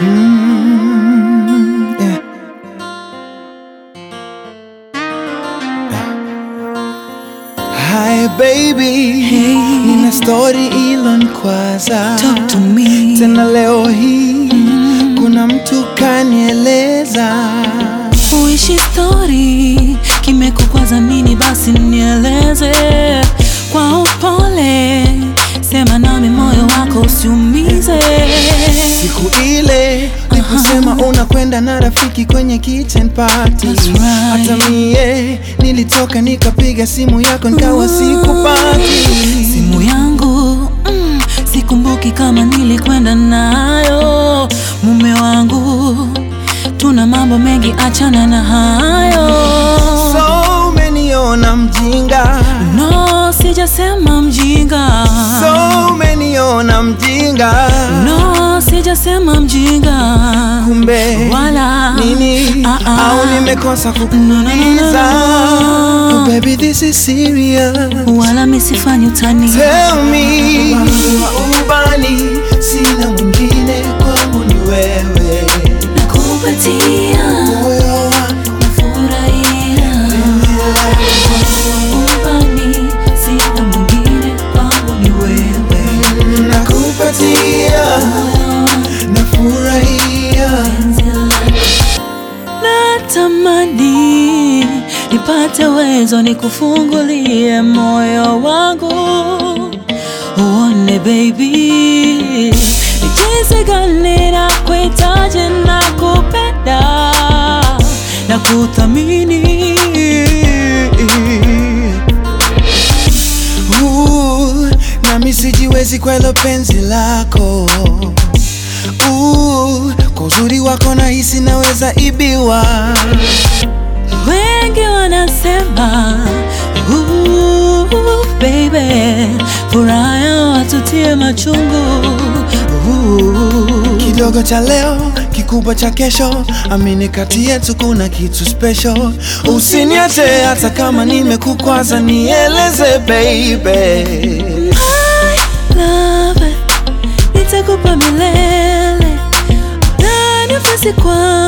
Mm, yeah. Hi baby, Hey. nina story ilonikwaza Talk to me. tena leo hii kuna mtu kanieleza Uishi story kimekukwaza nini? Basi nieleze kwa upole, sema nami, moyo wako usiumize. siku ile uliposema unakwenda na rafiki kwenye kitchen party That's right. hata mie nilitoka nikapiga simu yako nikawa sikupati Simu yangu mm, sikumbuki kama nilikwenda nayo. Mume wangu, tuna mambo mengi, achana na hayo. so umeniona mjinga No, sijasema mjinga. so umeniona mjinga No, sijasema mjinga. kumbe Wala nini Ah, ah. au nimekosa No, no, kukuuliza no, no. Oh, baby this is serious Wala misifanyi utani. Tell me wa ubani sina mwingine kwangu ni wewe Nakupatia, moyo wangu nafurahia. Ubani, sina mwingine kwangu ni wewe. nakupatia nafurahia Natamani nipate uwezo nikufungulie moyo wangu uone baby ni jinsi gani na kuhitaji na kupenda na kuthamini Ooh, nami sijiwezi kwa hilo penzi lako Ooh, kwa uzuri wako nahisi naweza ibiwa Wengi wanasema "Ooh, baby, furaha ya watutie machungu Ooh. kidogo cha leo kikubwa cha kesho amini kati yetu kuna kitu special usiniache hata kama nimekukwaza nieleze baby Love, nitakupa milele na nafasi kwa